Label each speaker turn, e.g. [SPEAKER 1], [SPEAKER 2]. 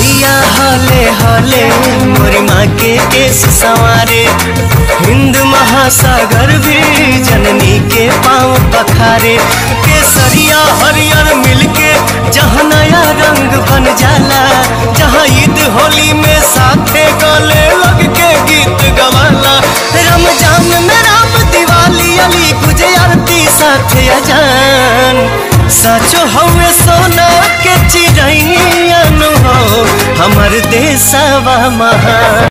[SPEAKER 1] मैया हले हले मोरी माँ के केस सवारे हिंद महासागर भी जननी के पाँव पखारे केसरिया हरियर मिलके जहाँ नया रंग बन जाला जहाँ ईद होली में साथे गले लग के गीत गवाला रमजान में राम दिवाली अली गुजे आरती साथे अजान साचो हवे सोना के चिड़ैया हो हमर देशवा महान